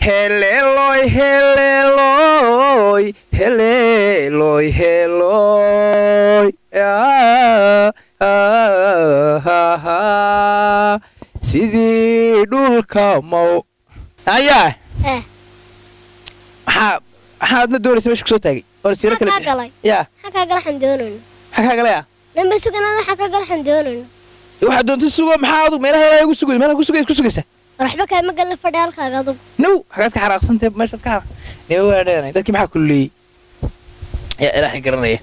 heleeloy heleeloy heleeloy heleeloy Ah, ah, ah, ah. sidii dhulka mow ayaa Eh. maxaa maxaa adna doonaysa meesha kusoo taagay oona siiro kale Maxaa kaa galay? yaa maxaa kaa galaxan doonayno maxaa kaa galaya dhanba suganada maxaa kaa galaxan doonayno waxaad doonta sugo maxaa adug meelaha ilaahay ugu sugay meelaha ku sugay ku sugaysa waxba kaama galna fadhi halkaaga adugu now xagaad ka xaraaqsantay meeshaad ka xaraaq nee waa dheenay dadkii maxaa kulleeyey yaa ilaahay garanaya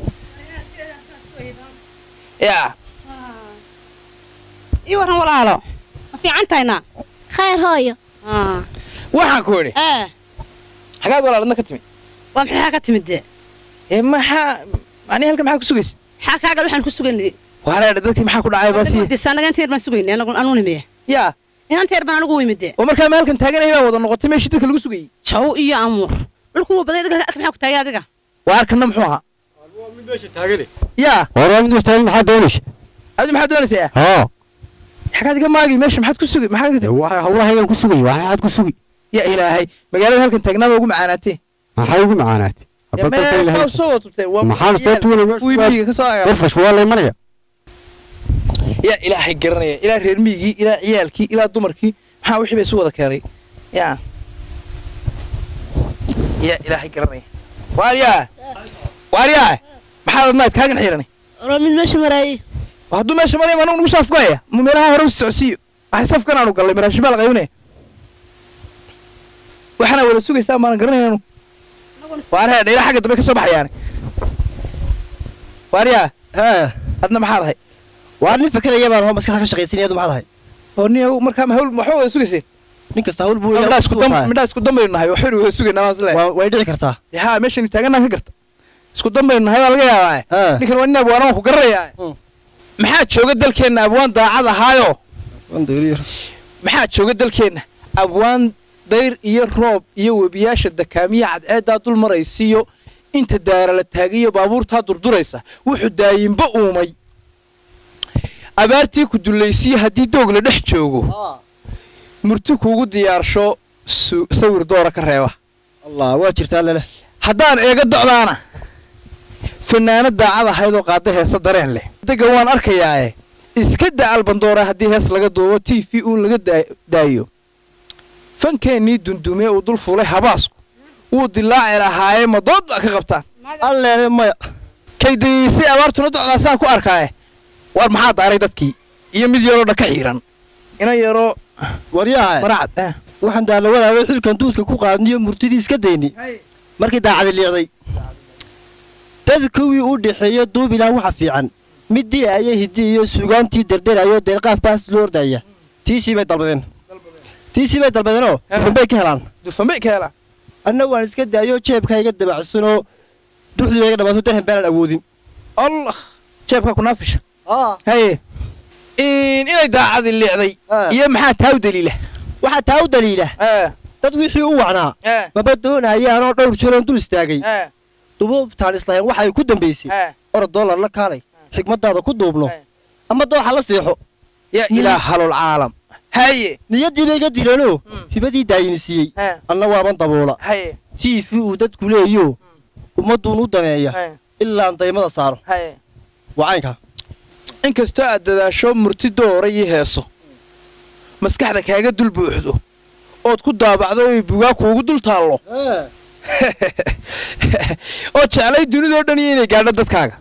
yaa ii waran walaalo ma fiican tahayna khayr hooyo waxaan ku idhi ee xagaad walaaladna ka timi waa maxaa ka timid dee ee maxaa ani halkan maxaa ku sugaysa maxaa kaagal waxaan ku sugaynay wareedha dadkii maxaa ku dhacay baasiye anaga inta yar baan sugaynay anagu anu nimiye yaa inanta yar baan anigu wimid dee oo markaa meelkan taaganaya baa wada noqotay meeshii dadka lagu sugayey jaw iyo amuur dhulku wuu baday adiga maxaa ku taagay adiga waa arkana muxuu ahaa yaa hore mid wastaagan maxaa doonaysa adi maxaad doonaysaa haa xagaad iga maagi meesha maxaad ku sugay maxaad ka timi waxa hawlahaygan ku sugay waa maxaad ku sugi yaa ilaahay magaalada halkan taagnaaba ugu macaanaatee maxay ugu macaanaatay Ya, mee- maa soo wada tubtay waa maxaan soo tuulay kuwii miyiga ka soo agaabay warfash waa lay maraya yaa ilaahay garanaya ilaa reer miyigii ilaa ciyaalkii ilaa dumarkii maxaa wixii bay isu wada keenay yaa yaa ilaahay garanaya waaryaa waaryaa maxaad adnaad kaagan xiiranay ora mid meesha maraayey hadduu meesha maraya ma anagu nagu saafgoaya ma meelaha hore u socodsiiyo waxay safkan aanu gallay maraashin baa la qaybinaya waxaana wada sugaysaa maanan garanaynu waaryaa dhayla xagga dambe ka soo baxayaane waaryaa haa adna maxaad ahay waa nin fakeraya baan hoo maskaxda ka shaqaysanaya maxaad ahay oo nin markaa ma hawl waxba wada sugayseen nin kasta hawl buu midhaa isku dam midhaa isku dambaynu nahay waxaynu wada sugaynaa maas le way dhici kartaa haa meeshaynu taaganaan ka garta isku dambaynu nahay baa laga yaabaa haa ninkan waa nin abwaan waan ku garanayaa Mm. maxaa jooga dalkeenna abwaan daacad ahaayo wandayriyo maxaa jooga dalkeenna abwaan dayr iyo roob iyo webiyaasha dakaamiya cadceeddaa dul maraysiiyo inta daara la taagiyo baabuurtaa durduraysa wuxuu daayinba uumay abaartii ku dullaysiyo haddii doog la dhex joogo murti kuugu diyaarsho su- sawir doora ka reeba allah waa jirtaa lele haddaan eega docdaana fanaanad daacad ahaydoo qaada heesa dareen leh dega waan arkayaae iska da albandoora haddii hees laga duubo t v uun laga daa- daayo fankeennii dundume uu dul fulay habaasku wuu dilaaci lahaaye ma dood baa ka qabtaan allele maya kaydayeysay abaartuna docdaasaan ku arkaaye war maxaa daaray dadkii iyo mid yaroo dhan ka xiiran ina yaroo waryaha maracad ah. waxaan daalawadaabay xilkan duudka ku qaadniyo murtidii iska dayni markii daacadi liicday dad kuwii u dhexeeya duubilaan waxa fiican midii aya hiddi iyo sugaantii derderayo deelqaaf baas loo ordaya tiisii bay dalbadeen tiisii bay dalbadeenoo Ah. dufan bay ka helaan dufan bay ka helaan anna waan iska daayo jeebkayga dabacsanoo duxdii iga dhamaato darhan baanan awoodin allah jeebkaa ku naafisha haye in inay daacadi liicday Ah. iyo maxaa taa u daliila waxaa taa u daliila dad wixii u wacnaa maba doonayaanoo dhowr jeroon dul istaagay dubuubtaan islahayn waxay ku dambaysay orod doolar la kaalay xigmadaada ku duubno ama dooxa la seexo ya ilaa halol caalam haye niyaddii bay iga dileenoo hibadii daayini siiyey anna waaban daboola haye tiifi uu dadku leeyo ummadduun u daneeya ilaan daymada saaro haye wacaynka inkastoo aad dadaasho murti doora iyo heeso maskaxda kaaga dul buuxdo ood ku daabacdo oy bugaa kuugu dul taallo oo jeclay dunidoo dhan iyo inay gaadho dadkaaga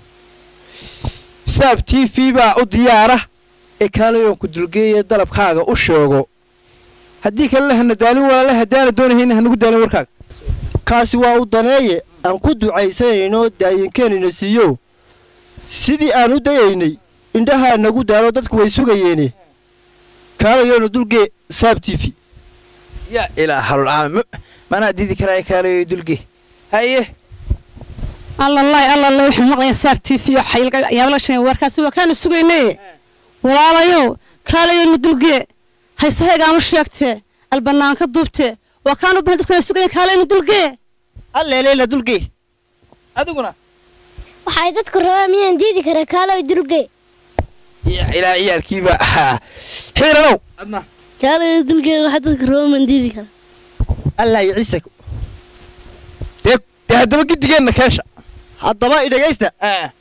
saab t v baa u diyaara ee kaalayoon ku dulgeeye dalabkaaga u sheego haddii kalena hana daalin walaala haddaana doonahayna hanagu daalin warkaaga kaasi waa u daneeye aan ku ducaysanayno daayinkeenina siiyo sidii aan u dayaynay indhahaa nagu daalo dadku way sugayeene kaalayoona dulgee saab tiifi yaa ilaa halol caama manaa diidi karaayo kaalayo dulge haye allalaay allalaay waxaan maqlayaa saar t v yaabla shan warkaasi waa kaana sugaynaye walaalayow kaalayona dulgee haysahaygaanu sheegtee albanaanka duubtee waa kaanu bahan dadku sugayen kaalayna dulgee alleeleela dulgee adiguna waxay dadku rabaan miyaan diidi karaa kaaloy dulge yaa ilaa ciyaalkiiba ahaa xiiranow adna kaaloy dulge waxaa dadku rabaan maan diidi karaa allah iyo ciise dee dee haddaba gidigeenna keesha haddaba i dhegaysta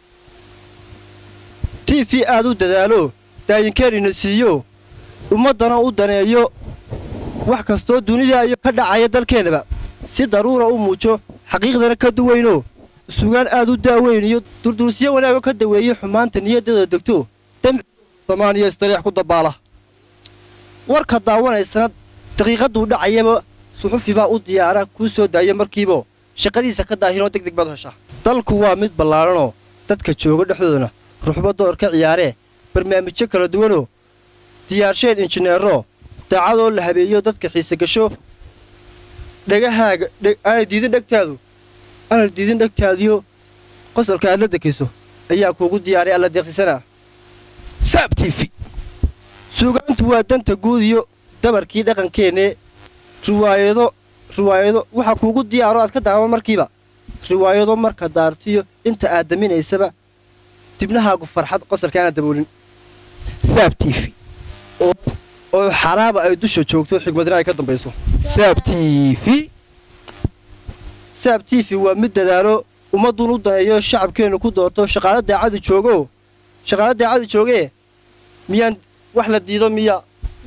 t v aad u dadaalo daayinkeerina siiyo ummaddana u daneeyo wax kastoo dunida iyo ka dhacaya dalkeennaba si daruura u muujo xaqiiqdana ka duwaynoo sugaan aad u daaweyn iyo durdursiyo wanaagoo ka daweeye xumaanta niyaddada degto dembi samaaniya istariix ku dabaala warka daawanaysana daqiiqadduu dhacayaba suxufi baa u diyaara kuu soo daaya markiibo shaqadiisa ka daahinoo deg deg baad heshaa dalku waa mid ballaadhanoo dadka jooga dhexdoodana ruxbo door ka ciyaaree barnaamijyo kala duwanoo diyaarsheen injineero daacadoo la habeeyo dadka xiise gasho dhegahaaga aanay diidin dhegtaadu aanay diidin dhegtaadiyo qosolka aad la dekayso ayaa kuugu diyaaray alla deeqsisanaa saab t v suugaantu waa danta guud iyo dabarkii dhaqankeennee riwaayado riwaayado waxaa kuugu diyaaro aad ka daawan markiiba riwaayado marka daartiyo inta aad daminaysaba dibnahaagu farxad qosolka aanad daboolin saab t v oo xaraaba ay dusha joogto xigmadina ay ka dambayso saab t v saab t v waa mid dadaalo ummadduun u daneeyo shacabkeennu ku doorto shaqaalo daacadu joogo shaqaalo daacadu joogee miyaan wax la diido miya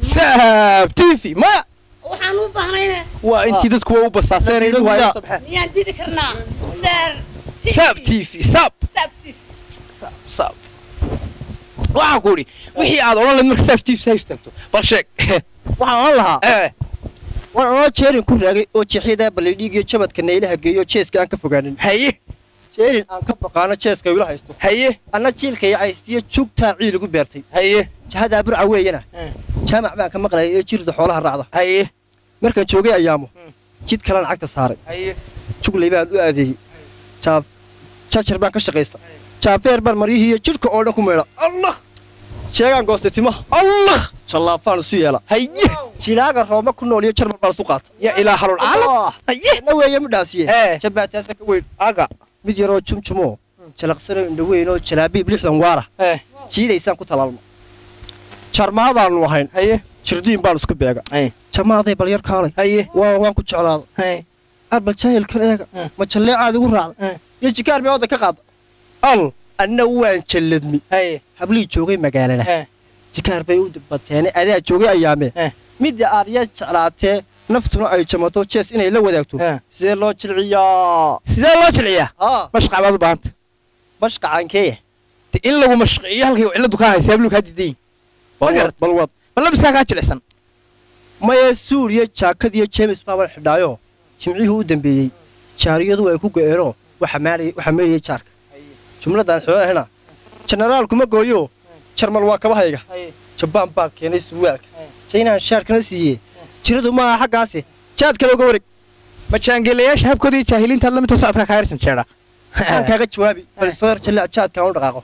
saab t v maya waxaan u baahnayne waa intii dadku waa u basaaseen Miyaa? miyaan didi karnaa saar saab t v saab saab saab saab waxaan ku idhi wixii aad odhan lahayd marka saab t v sa istaagto bal sheeg waxaan ohan lahaa ee waan anoo jeerin ku raagay oo jeexyadaa ballidhiigiyo jabadka naylaha geeyo jeeska aan ka fogaanin haye jeerin aan ka baqaano jeeska ila haysto haye anna jiilkay caystiyo jugtaa ciil igu beertay haye jahadaa burca weeyana jaamac baan ka maqlayay ee jirda xoolaha raacda haye markaan joogay ayaamo jid kalan cagta saaray haye juglay baan u aadeeyey jaaf jajar baan ka shaqaysta jaafeer baan maryihii iyo jidhka oo dhan ku meedha allah sheegaan goostay timaha allah jallaafaan isu yeela haye jilaaga rooma ku nool iyo jarmal baan isu qaata ya ilaahalul caalam haye na weeye midhaasiye ee jabbaataasa ka weyn aga mid yaroo jumjumoo jalaqsanoo indhaweyn oo jalaabiib lixdan waara ee jiidaysaan ku talaalno jarmaadaannu ahayn haye jirdiin baan isku beega haye jamaaday bal yar kaalay haye waa waan ku jeclaada haye arbal jaahilkan eega Eh. ma jalleecaad igu raacda Eh. iyo jikaar meeooda ka qaada al anna waan jalladmi haye hablii joogay magaalada ee jikaar bay u bateene adaa joogay ayaame Eh. midda aad ya jeclaatee naftuna ay jamato jees inay la wadaagto Eh. sidee loo jilciyaa sidee loo jilciyaa aa mashqac baad u baahanta mashqacankee de in lagu mashqiyo halkay cilladu kaa haysa habluu kaa diidayin balwad balwad ma labiskaa kaa jilicsan maya suuriya jaakad iyo jeemis baaban xidhaayo jimcihii u dambeeyey jaariyadu ay ku go'eenoo waxa meedhayay jaarka jumladaan xoolahena jenaraalku ma gooyo jarmal waa kabahayga jabaan baa keenay surwaalka jaynaan shaarkana siiye jiradu maaha xaggaasi jaad kale uga wareeg ma jaangelayaasha habkooda iyo jaahiliintaad lamidta socodka kaa yarjan jeedha aan kaaga jawaabi bal soo yar jallec jaadkaan u dhaqaaqo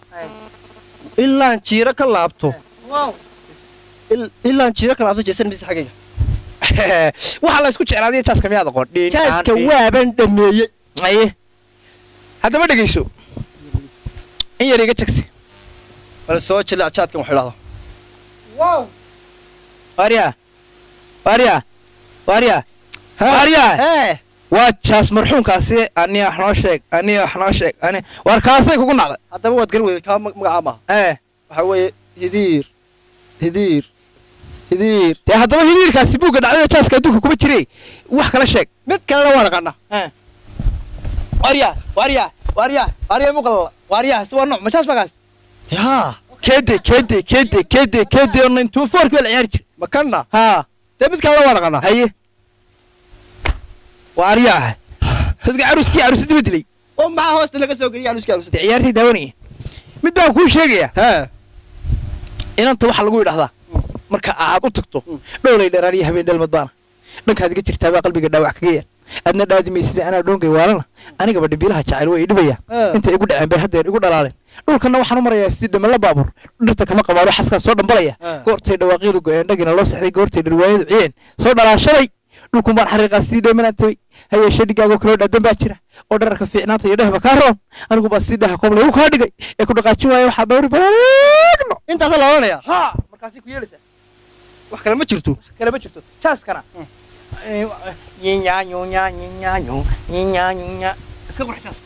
ilaan jiiro ka laabto il- ilaan jiiro ka laabto jeesan mise xaggayga waxaa la isku jeclaadiya jaaska miyaad aqoon Dhiin, jaaska aan, dhiin. waaban dhameeyey aye haddaba dhegayso in yar iga jagsi bal soo jallec jaadkan wax idhahdo waaryaa waaryaa waaryaa waaryaa hee waa jaas marxuumkaasi ani wax noo sheeg ani wax noo sheeg ani waar kaasay kugu nacday haddaba waad garan weyday kaa mag- magacaa maaha ee waxaa weeye hidiir hidiir hidiir dee haddaba hiriirkaasi buugga dhacdada jaaska adduunka kuma jire wax kala sheeg mid kalena waa naqana waaryaa waaryaa waaryaa waaryaa muqalala waaryaa si waa nooc ma jaas bagaas haa keede keede keede keede keede oo nintuu foorkii waa la ciyaari jir makanna haa dee mid kalena waa naqana haye waaryaa dadka caruskii carusidii ba dilay oo maxaa hoosta laga soo geliyay anuska dee ciyaartay daawanaya mid baan kuu sheegayaa hee inanta waxaa lagu yidhahdaa marka aad u tagto dhowlay dheeraaniyo habeen dhalmad baana dhankaad iga jirtaa baa qalbiga dhaawac kaga yaal adna dhaadimaysida anaa dhoonkay waalana anigaba dhimbiilaha jacayl way idhibayaan Eh. intay igu dhaceen bay haddeer igu dhalaaleen dhulkanna waxaan u marayaa sidii dhamala baabuur dhirta kama qabaalo xaskaa soo dhambalaya Eh. goortay dhawaaqiidu go-een dhagina loo sexday goortay dhirwaayadu ciyeen soo dhalaashaday dhulkun baan xariiqaa sidii dheemanaan tabay hayeeshee dhigaagoo kaloo dhaadan baa jira oo dhararka fiicnaanta iyo dhehba kaa roon anigu baa sidii dhaha koob laygu kaa dhigay ee ku dhaqaajin waaya waxaa dhowri balaagno intaasa la odhanayaa ها markaasay ku yeelaysaa wax kale ma jirto kale ma jirto jaaskana yinyanyunya yinyanyu yinyanyunya iska qurxitaas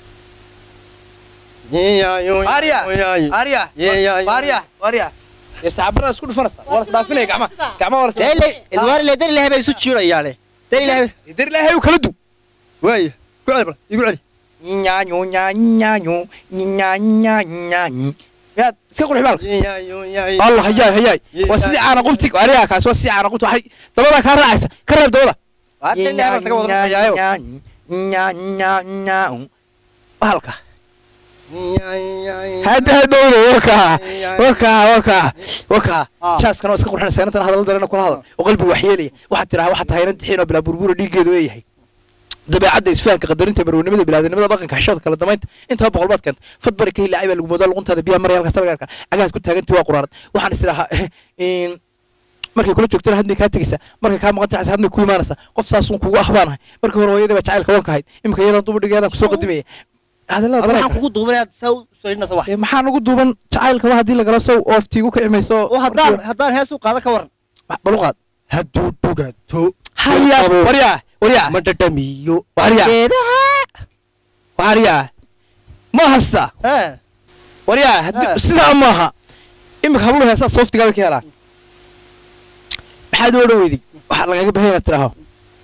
Arya, arya arya arya saxaabada isku dhufanaysa waa isdhaafinaya gacmaha gacmaha waa Dele, ilmaari le dari lahaybay isu jiirayaane. Dari lahaybay. dar ilaahay u kala du Waaya. Ku celi bal, igu celi. yinyanyunya yinyanyu yinyanya yinyanyu yaad iska qurxi baalka allah hayaay hayaay waa sidii caana qubti aryaa kaas waa sidii caana qubti waxay dabada kaa raacaysa ka reeb dabada Waa dari lahaybay isaga wada dhaqayaayo. halka hadda hadhowda wakaa wakaa wakaa wakaa Ah. jaaskan oo iska qurxinaysa inantan hadallo darena kula hadal oo qalbiga waxyeelaya waxaad tiraa waxaad tahay inan tixiin oo bilaa burbura dhiiggeedu eeyahay dabeecadda isfahanka qadarinta marwanimada bilaadanimada dhaqanka xishoodka kala damaynta intaba boqol baad keenta fad bari ka hilaacay baa lagu moodaa luquntaada biyaha maraya halkaas laga arkaa cagahaad ku taagantii waa quraarad waxaan is idhahaa markay kula joogtana hadmay kaa tegaysaa markay kaa maqan tahay hadmay ku imaanaysaa qof saasuun kugu ahbaanahay markii hore hooyadii baa jacaylka wanka ahayd iminka iyadan dubadhigeedaan kusoo qadimaya hadallada Waxaan dareenka kugu duubay aad saa u soorinaysa wax. Dee maxaan ugu duuban jacaylka wa haddii lagala sow ooftiigu ka imayso Oo haddaan haddaan hees u qaada ka waran. baluqaad Hadduu dhugato. haya waryaa waryaa Ma dhadhamiyo. waryaa waryaa ma hasta Eh. waryaa Ah. haddii sidaa maaha iminka habluhu heesaa sooftigaa bay ka helaan maxaad u odhan weyday waxaa lagaga bahan inaad tidhaaho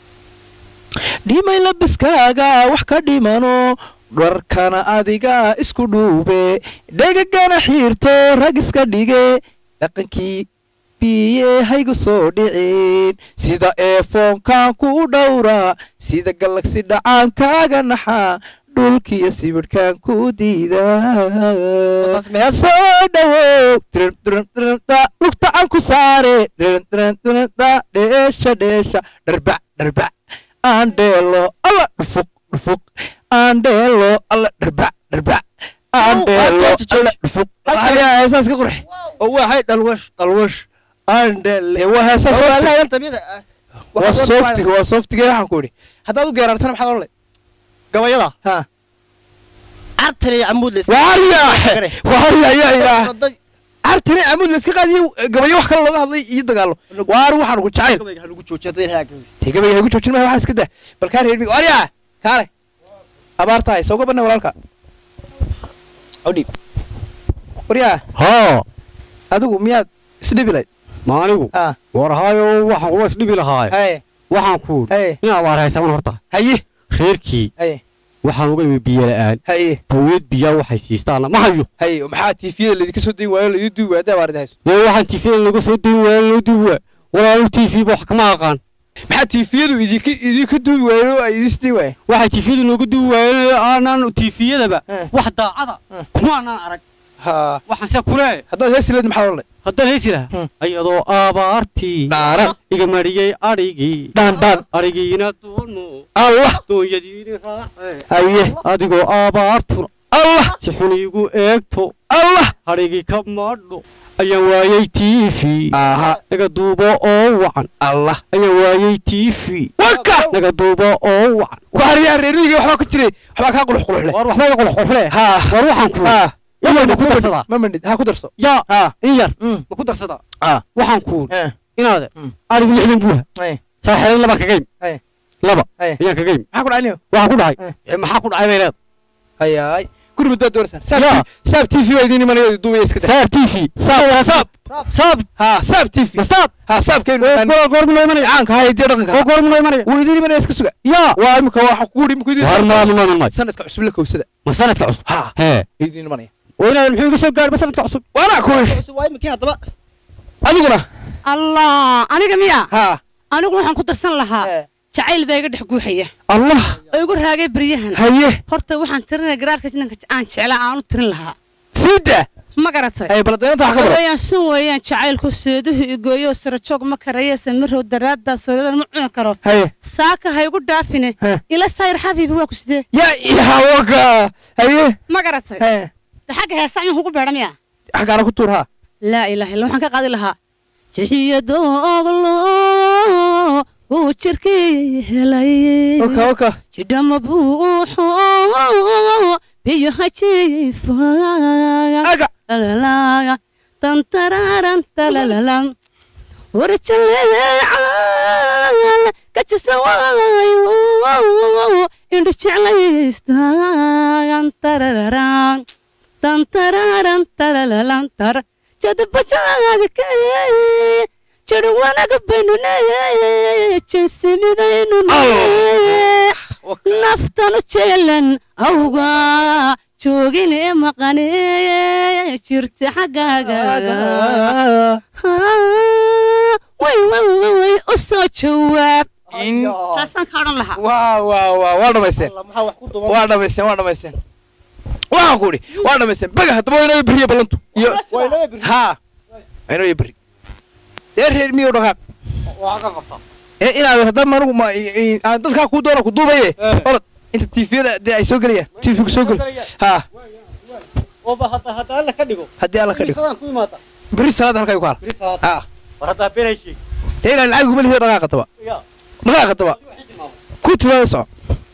dhimay labiskaaga wax ka dhimano dharkana adiga isku dhuube dhegagana xiirto rag iska dhige dhaqankii biye haygu soo dhicin sida eefoonkan ku dhowra sida galagsi dhacaankaaga naxa dhulkiyo sibidhkan ku diida Wadaas mees. soo dhawow Dirin, dirin, dirin, da, lugta aan ku saare Dirin, dirin, dirin, da, dheesha dheesha dharbac dharbac aan dheelo alla dhufuq dhufuq aan dheelo alla dharbac dharbac aan Ow, dheelo waa jooji, alla jooji. dhufuq Halkan. ayaa heesaas ka qurxi oo waxay dhalwash dhalwash aan dhele Dee waa heesaas waa sooftiga. lahayn tabiyada ah waa sooftiga waa sooftiga waxaan ku idhi haddaad u geeraartana maxaad odhan leh gabayada ha cartan iyo camuud la waarya waarya yaa ilaah cartine amuud la iska qaadiyo gabayo wax kale looga hadlay iyo dagaalo waar waxaan ku jacayl lagu joojiyo dadin haaga dee gabayga haygu joojin maya waxaa iska dah bal kaa reermi waarya kaale abaar tahay soo gabanay walaalka odhiib waryaa haa adigu miyaad isdhibi layd ma anigu ah war haayo waxaan kuwa isdhibi lahaaye haye waxaan ku haye in abaar haysaman horta haye reerkii haye waxaan uga imi biyo la'aan haye bawiyad biyaa waxay siistaana ma hayo haye maxaa tiifiyada laydinka soo dayn waayo laydin duubi waayo abaarida hayso dee waxaan tifiyada laga soo dayn waaya loo duubi waa walaalu tiifiba wax kama aqaan maxaa tiifiyadu idinka idinka duubi waayo oo ay idin sii waayeen waxay tifiyadu nooga duubi waayeen aanaan tiifiyadaba Eh. wax daacada Eh. kuma aanaan arag ha waxaan se kulee haddaad heesi layd maxaad odhan lay haddaan haysi lahaa Hmm. ayadoo abaartii dhaaran iga mariyey adhigii dhaan dhaan adhigiina doono allah doonyadiini raace haye adigoo abaartuna allah si xun iigu eegto allah adhigii ka maadho ayaan waayey tiifi aha naga duubo oo wacan allah ayaan waayey tiifi waka naga duubo oo wacan waaryaa reermiyga waxbaa ku jiray waxbaa kaa qulux qulux leh war waxba iga qulxuxle ha war waxaan ku ha iyar ma ku darsadaa ma mandhid ha ku darso yaa ha in yar mm ma ku darsadaa ha waxaan ku eh inaade Mm. arigu lixdan buuha eh saaxiiday laba kagaym Eh. laba Eh. ayaan kagaym maxaa ku dhacay waxaan ku dhahay Eh. "Eh, maxaa ku dhacay bay leed hayaay guri muddaad doonaysaan Yaa. saab saab t v baa idiin imanaya duubaya iska daa saab tv saab saab saab ha saab t v saab ha saabkaynu goor goormu noo imanaya caanka ha hidiyo dhaqanka oo goormu noo imanaya wuu idiin imanaya iska suga yaa waa imika waxa kugu dhi imika war idiin maama maama maama sanadka cusub la kowsada ma sanadka cusub ha hee idiin imanaya oo inaad muxuu iga soo gaarba sanadka cusub waana ku waa imikii haddaba adiguna allah aniga miya ha anigu waxaan ku darsan lahaa Eh. jacayl baa iga dhex guuxaya allah oo igu raagay beryahan haye horta waxaan tirinaya garaarka jinanka aan jeclaa aan u tirin lahaa siida ma garatay ay baladeynta wax ka baro weeyaan sun weeyaan jacaylku seeduhu igooyo sarajoog ma karaya samirow daraaddaa soodadan ma cuni karo haye saaka ha igu dhaafine Heh. ila sayr xabiibi waa ku sidee yaa iha waka haye ma garatay he de xagga heesa ayaan kugu beedha miya xaggaana ku tuur ha laa ilaaha illa waxaan ka qaadi lahaa jixiyadooglo uu jirkii helay waka waka jidhama buuxo biyo hajiifa aga lalalaga tantararan talalalam warjaleecan gajisa waayo indhu jeclaystaan tarararaan tantararan taralalan tara jadabajaadka jadhu wanaga baynune jinsimidaynu naftanu jeelan awga joogine maqane jirta xaggaaga way way way way u soo jawaab in taasaan ka odhan lahaa waa waa waa waa dhamaysteen maxaa wax ku duban waa dhamaysteen waa dhamaysteen waxaan ku idhi waa dhamaysteen baga haddaba waa inoo beriya ballantu iyo waynoo bir haa inoo beri dee reer miyo dhaqaaq waa ka qabta ee inaad haddaba anugu ma aan dadkaa kuu doona ku duubaye Eh. orod inta tiifiyada dee ay soo gelayaan tiifigu soo gel haa oo ba hadda hadda alla ka dhigo haddii alla ka dhigo Bisadaan ku imaata beri salaada halkaa ku haal biri salaad haa war haddaa beenay sheeg dee inaan lacag kuma lihiyo dhaqaaqa taba ya dhaqaaqa taba ku timaada soco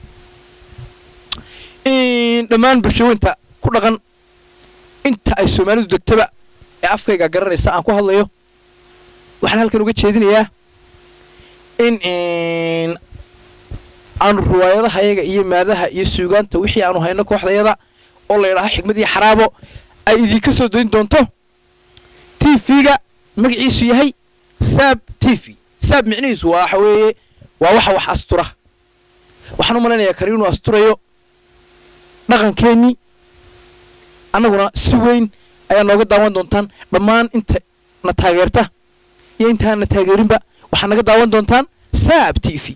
in dhammaan bulshooyinta ku dhaqan inta ay soomaalidu degtaba ee afkayga garanaysa aan ku hadlayo waxaan halkan uga jeedinayaa in in aanu riwaayadahayaga iyo maadaha iyo suugaanta wixii aanu hayno kooxdayada oo la yidhaaho xigmad iyo xaraabo ay idinka soo dayn doonto t v-ga magaciisu yahay saab t v saab micnihiisu waa waxa weeye waa waxa wax astura waxaan u malaynayaa kari inuu asturayo dhaqankeennii annaguna si weyn ayaa nooga daawan doontaan dhammaan inta na taageerta iyo intaan na taageerinba waxaa naga daawan doontaan saab t v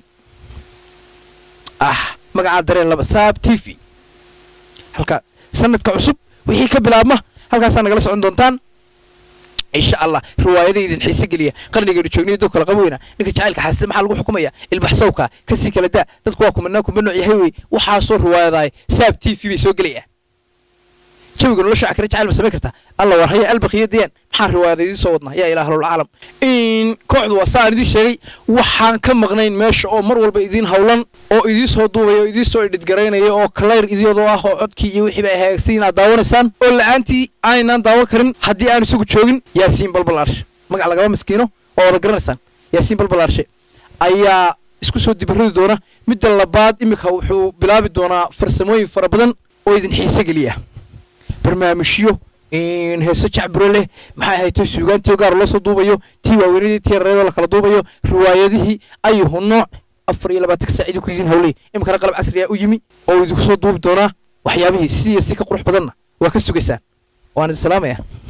ah magacaa dareen laba saab t v halka sanadka cusub wixii ka bilaabma halkaasaa nagala socon doontaan insha allah riwaayada idin xiise geliya qarnigaynu joogniyo dad kala qabweyna ninka jacaylka xaasida maxaa lagu xukumaya ilbaxsawka kasii kala daa dadku waa kumanaa kuma nooc yahay wey waxaasoo riwaayadaay saab t v bay soo gelayaan jawiga nolosha akre jacayl ma samayn kartaa alla war haya albaqiyo dayaan maxaan riwaayada idiin soo wadnaa yaa ilaah lolcaalam in kooxdu waa saan idiin sheegay waxaan ka maqnayn meesha oo mar walba idiin hawlan oo idiin soo duubaya oo idiin soo edhidgaraynaya oo kalayr idiyadoo ah oo codkii iyo wixii bay hagaagsan inaad daawanaysaan oo la'aantii aanan daawan karin haddii aan isagu joogin yaasiin balbalaarshe magac lagaba maskiino oo wada garanaysaan yaasiin balbalaarshe ayaa isku soo dibaradi doona midda labaad iminka wuxuu bilaabi doonaa farsamooyin fara badan oo idin xiise geliya barnaamijyo in heeso jacbiro leh maxay hayto suugaantii gaar loo soo duubayo tii waaweynadii tii yareedoo la kala duubayo riwaayadihii ayuhu nooc afar iyo labaatanka saac idinku idin hawlay iminkana qalab casriya u yimi oo idinku soo duubi doonaa waxyaabihii sidii si ka qurux badanna waa ka sugaysaan waan idin salaamaya